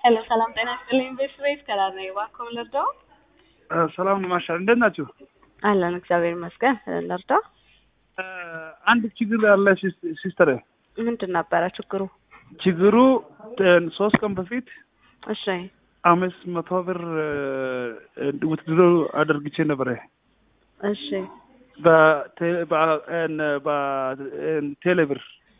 ሄሎ ሰላም ጤና ይስጥልኝ። ቤት ቤት ከላር ነው እባክዎ ልርዳው? ሰላም ነው ማሻል እንዴት ናችሁ? አለን እግዚአብሔር ይመስገን። ልርዳ? አንድ ችግር ያለ ሲስተር፣ ምንድን ነበረ ችግሩ? ችግሩ ሶስት ቀን በፊት እሺ አምስት መቶ ብር ውትድሮ አደርግቼ ነበረ እሺ በቴሌ ብር።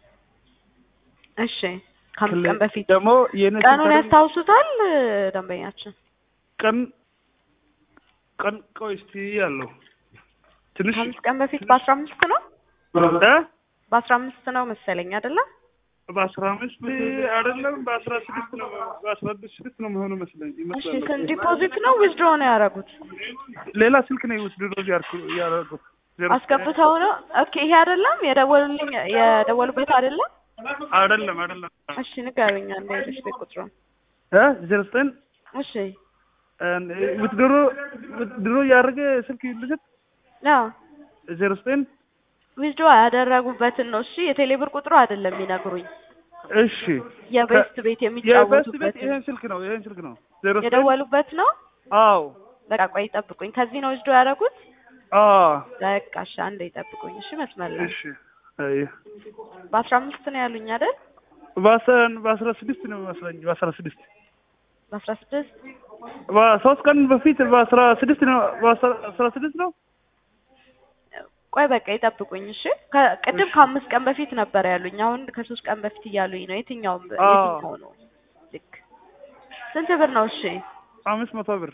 እሺ ከአምስት ቀን በፊት ደግሞ የኔ ቀኑን ያስታውሱታል ደንበኛችን? ቀን ቀን ቆይ እስቲ ያለው ትንሽ ከአምስት ቀን በፊት በአስራ አምስት ነው እ በአስራ አምስት ነው መሰለኝ አይደለም? በአስራ አምስት አይደለም በአስራ ስድስት ነው በአስራ ስድስት ነው መሆኑ መስለኝ እሺ ይመስላል። ስንት ዲፖዚት ነው ዊዝድሮ ነው ያደረጉት? ሌላ ስልክ ነው ውስድሮ ያደረጉት አስገብተው ነው? ኦኬ ይሄ አይደለም የደወሉልኝ የደወሉበት አይደለም? አይደለም አይደለም እሺ ንገሩኝ አንዴ ልሽ ቤት ቁጥሩን። እ ዜሮ ዘጠኝ እሺ ውትድሮ ውትድሮ ያደረገ ስልክ ልስጥ አዎ ዜሮ ዘጠኝ ዊዝድሮ ያደረጉበትን ነው። እሺ የቴሌብር ቁጥሩ አይደለም የሚነግሩኝ እሺ የቤስት ቤት የበስ ቤት የሚጫወቱበት ይሄን ስልክ ነው ይሄን ስልክ ነው ዜሮ ዘጠኝ የደወሉበት ነው። አዎ በቃ ቆይ ይጠብቁኝ። ከዚህ ነው ዊዝድሮ ያደረጉት። አዎ በቃ እሺ አንዴ ይጠብቁኝ። እሺ መስመር ላይ እሺ አይ በአስራ አምስት ነው ያሉኝ አይደል? በአስራ በአስራ ስድስት ነው መስለኝ በአስራ ስድስት በአስራ ስድስት በሶስት ቀን በፊት በአስራ ስድስት ነው በአስራ ስድስት ነው ቆይ በቃ ይጠብቁኝ። እሺ ከ- ቅድም ከአምስት ቀን በፊት ነበር ያሉኝ። አሁን ከሶስት ቀን በፊት እያሉኝ ነው። የትኛው አዎ። የትኛው ነው? ልክ ስንት ብር ነው? እሺ አምስት መቶ ብር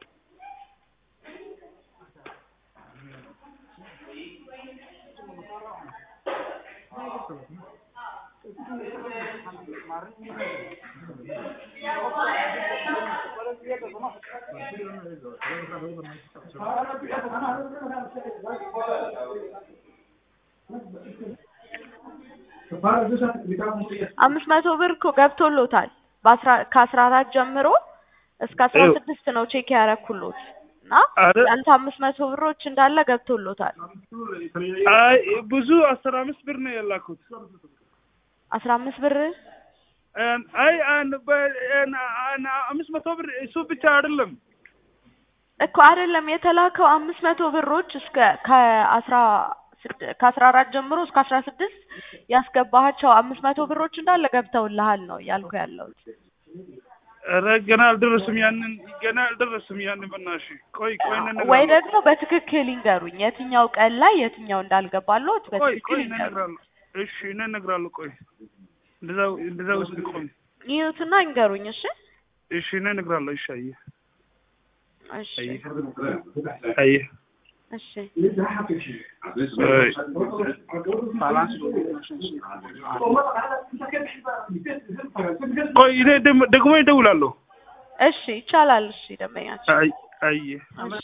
አምስት መቶ ብር እኮ ገብቶሎታል። በአስራ ከአስራ አራት ጀምሮ እስከ አስራ ይኸው። ስድስት ነው ቼክ ያረኩሎት እና አይደል? ያንተ አምስት መቶ ብሮች እንዳለ ገብቶሎታል። አይ ብዙ አስራ አምስት ብር ነው የላኩት አስራ አምስት ብር አን- አይ አን- በ- አን- አን- አምስት መቶ ብር እሱ ብቻ አይደለም እኮ አይደለም የተላከው አምስት መቶ ብሮች እስከ ከአስራ ስድ- ከአስራ አራት ጀምሮ እስከ አስራ ስድስት ያስገባሃቸው አምስት መቶ ብሮች እንዳለ ገብተውልሃል ነው እያልኩ ያለሁት። ኧረ ገና አልደረስም ያንን ገና አልደረስም ያንን በናትሽ ቆይ ቆይ እንነግራለን። ወይ ደግሞ በትክክል ይንገሩኝ የትኛው ቀን ላይ የትኛው እንዳልገባለሁት ቆይ በትክክል ቆይ ይንገሩኝ። እንነግራለን እሺ እንነግራለን ቆይ እንደዛ እንደዛ ውስጥ ቆይ ይዩትና ይንገሩኝ። እሺ እሺ እንነግራለን እሺ አየህ እሺ አየህ አየህ እሺ አይ ቆይ እኔ ደግሞ ደግሞ ይደውላለሁ እሺ ይቻላል። እሺ ደንበኛችን አይ አየህ እሺ